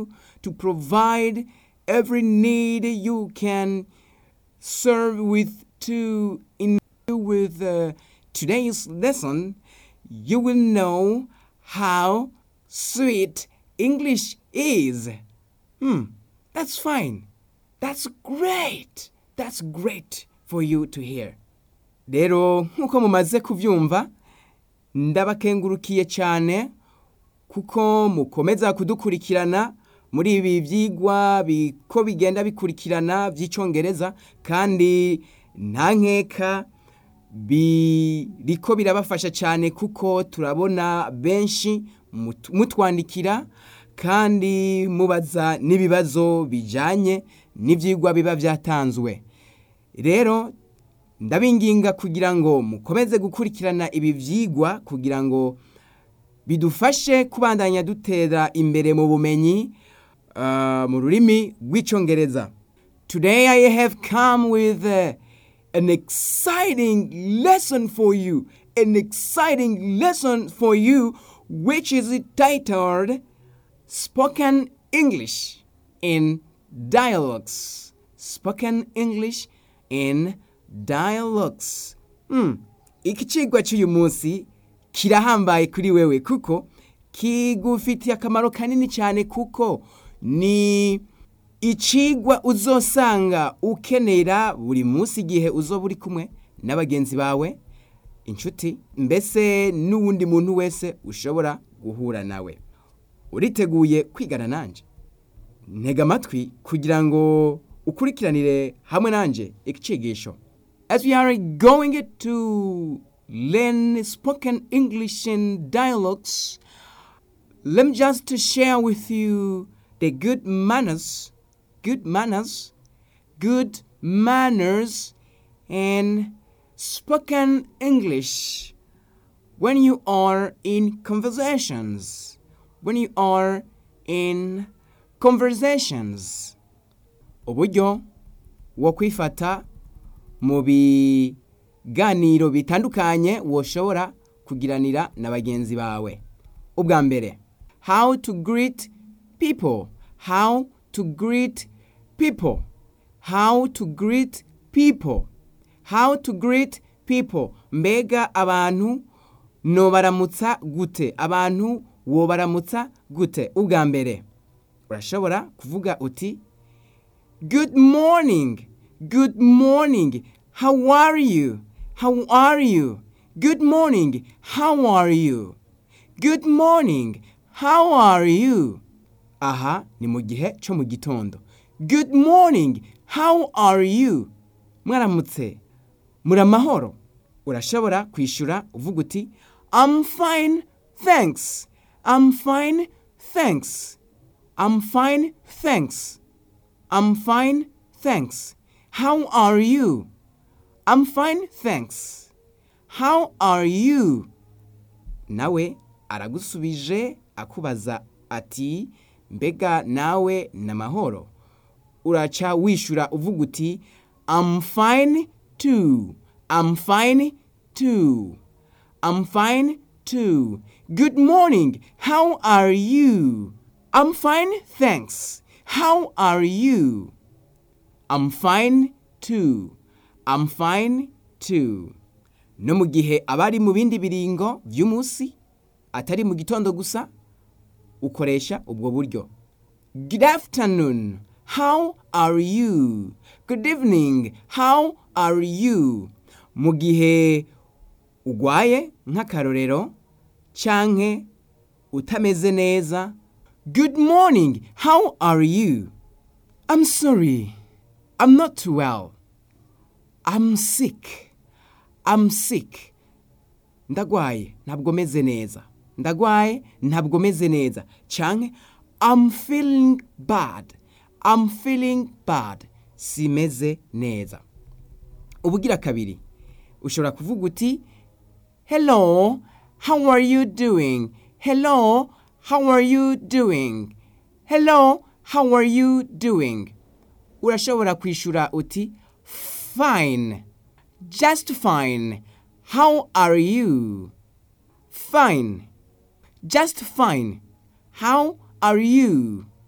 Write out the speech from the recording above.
you to provide every need you can serve with to in with uh, today's lesson you will know how sweet english is hmm that's fine that's great that's great for you to hear rero nk'uko mumaze kubyumva ndabakengurukiye cyane kuko mukomeza kudukurikirana muri ibi byigwa ko bigenda bikurikirana by'icyongereza kandi nta nkeka biriko birabafasha cyane kuko turabona benshi mutwandikira kandi mubaza n'ibibazo bijyanye n'ibyigwa biba byatanzwe rero ndabinginga kugira ngo mukomeze gukurikirana ibi byigwa kugira ngo bidufashe kubandanya dutera imbere mu bumenyi mu rurimi rw'icyongereza today i have come with uh, an exciting lesson for you an exciting lesson for you which is titled spoken english in dialogues spoken english in dialogues hmm. iki cigwa cy'uyu munsi kirahambaye kuri wewe kuko kigufitiye akamaro kanini cyane kuko ni icigwa uzosanga ukenera buri munsi igihe uzoba uri kumwe n'abagenzi bawe inshuti mbese n'uwundi muntu wese ushobora guhura nawe uriteguye kwigana nanjye ntega amatwi kugira ngo ukurikiranire hamwe nanjye icigisho as we are going to learn spoken english in dialogues let me just share with you the good manners good manners good manners and spoken english when you are in conversations when you are in conversations uburyo wo kwifata mu biganiro bitandukanye woshobora kugiranira na bagenzi bawe ubwa mbere how to greet people how to greet people how to greet people how to greet people mbega abantu nobaramutsa gute abantu wobaramutsa gute ubwa mbere urashobora kuvuga uti good morning good morning how are you how are you good morning how are you good morning how are you aha ni mu gihe cyo mu gitondo good morning how are you mwaramutse muri amahoro urashobora kwishyura uvuga uti i'm fine thanks i'm fine thanks i'm fine thanks i'm fine thanks how are you i'm fine thanks how are you nawe aragusubije akubaza ati mbega nawe ni amahoro uraca wishyura uvuga uti I'm fine too I'm fine too I'm fine too good morning how are you I'm fine thanks how are you I'm fine too I'm fine too no mu gihe abari mu bindi biringo by'umunsi atari mu gitondo gusa ukoresha ubwo buryo good afternoon how are you good evening how are you mu gihe ugwaye nk'akarorero canke utameze neza good morning how are you i'm sorry i'm not too well i'm sick i'm sick ndagwaye ntabwo meze neza ndagwaye ntabwo meze neza canke i'm feeling bad i'm feeling bad simeze neza ubugira kabiri ushobora kuvuga uti hello how are you doing hello how are you doing hello how are you doing urashobora kwishura uti fine just fine how are you fine just fine how are you